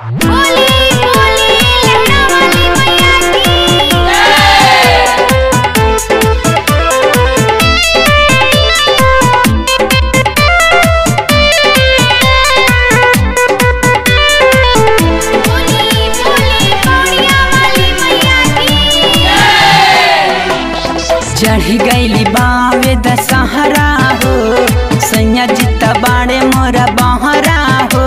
बोली बोली लहरा वाली मैया की बोली बोली पौड़िया वाली मैया की चढ़ गईली बावे दशहरा हो सैया जिता बाड़े मोरा बहरा हो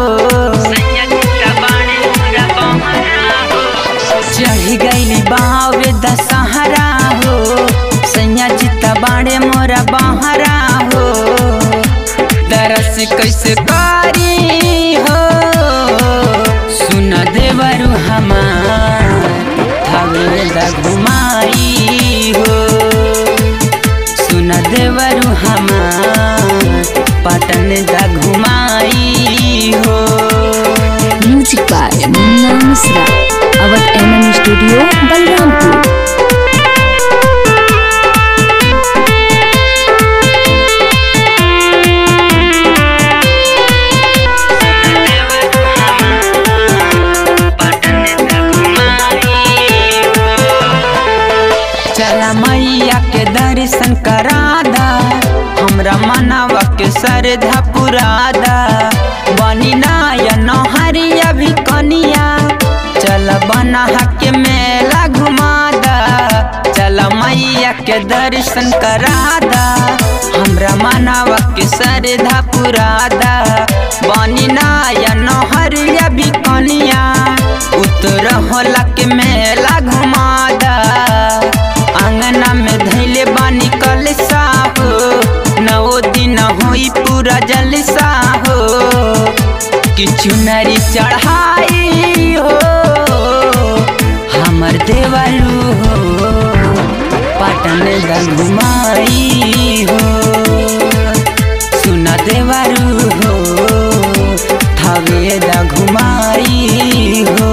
चढ़ गईली बावे दशहरा हो सैया जिता बाड़े मोरा बहरा हो दरस कैसे कारी हो सुन देवरु हमार थावे दा घुमाई हो सुन देवरु हमार पटन दा घुमाई हो music by Munna Mishra Awadh MM studio Balrampur चला मैया के दर्शन करादा हमरा मनवा के श्रद्धा पुरादा बनी नायन हरिया भी कनिया चल बना के मेला घुमादा चल मैया के दर्शन करादा हमरा मनवा के श्रद्धा पुरादा बनी नायन हरिया भी कनिया उतर होला के मेला घुमादा अंगना में धैले बानी कलसा हो नौ दिन होई पूरा जलसा हो किछु नरी चढ़ाई हो हमर देवरू हो पटन दा घुमाई हो सुना देवरू हो थावे दा घुमाई हो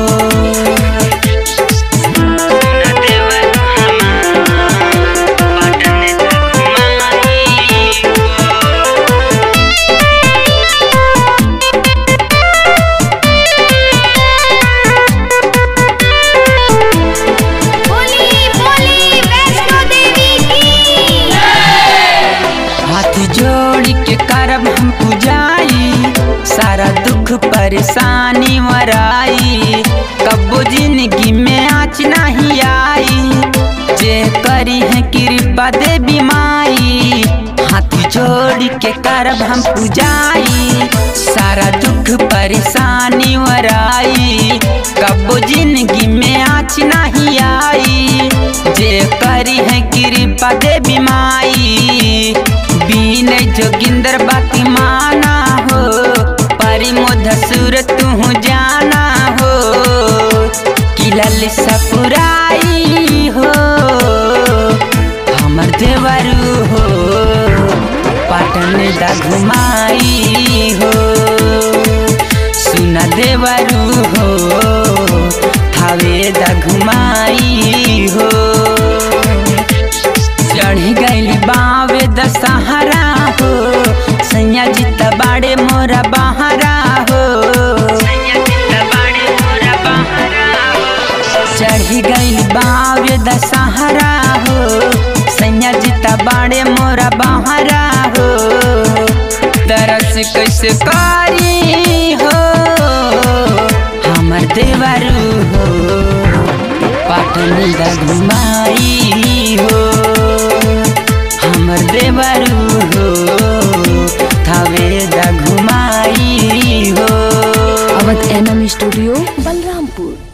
बोली बोली वैष्णो देवी की हाथ जोड़ के करब हम पुजाई सारा दुख परेशानी वराई कबो जिंदगी में आँच नहीं आई जे करी है कृपा देवी माई हाथ जोड़ के करब हम पुजाई सारा दुख परेशानी वराई कबो जिंदगी में आँच नहीं आई जे करी है कृपा देवी माई बीन जोगिंदर बाती माना हो परिमोध सुर तू जाना हो किलल सपुराई हो हमर देवरू हो पाटन दा घुमाई हो सुन देवरू हो थावे दा घुमाई हो चढ़ गईली बावे दशहरा हो सैया जिता बाड़े मोरा बहरा हो चढ़ गईली बावे दशहरा हो सैया जिता बाड़े मोरा बहरा हो दरस कैसे कारी हो हमर देवरू हो पाटन दा घुमाई हो हमर देवरू हो थावे दा घुमाई हो अवध एमएम स्टूडियो बलरामपुर